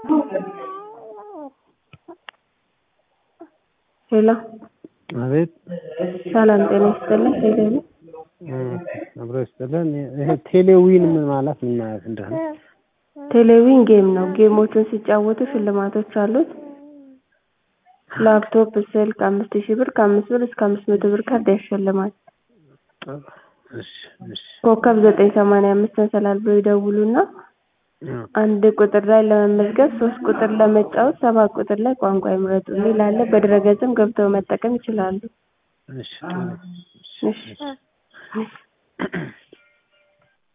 ሄሎ አቤት ሰላም ጤና ይስጥልኝ ሄሎ አብሮ ይስጥልን። ይሄ ቴሌዊን ምን ማለት ምን ማለት እንደሆነ ቴሌቪዥን ጌም ነው። ጌሞቹን ሲጫወቱ ሽልማቶች አሉት። ላፕቶፕ፣ ስልክ አምስት ሺህ ብር ከአምስት ብር እስከ አምስት መቶ ብር ካርድ ያሸልማል። እሺ እሺ ኮከብ ዘጠኝ ሰማንያ አምስት መሰላል ብለው ይደውሉና አንድ ቁጥር ላይ ለመመዝገብ ሶስት ቁጥር ለመጫወት ሰባት ቁጥር ላይ ቋንቋ ይምረጡ የሚል አለ። በድረገጽም ገብተው መጠቀም ይችላሉ። እሺ እሺ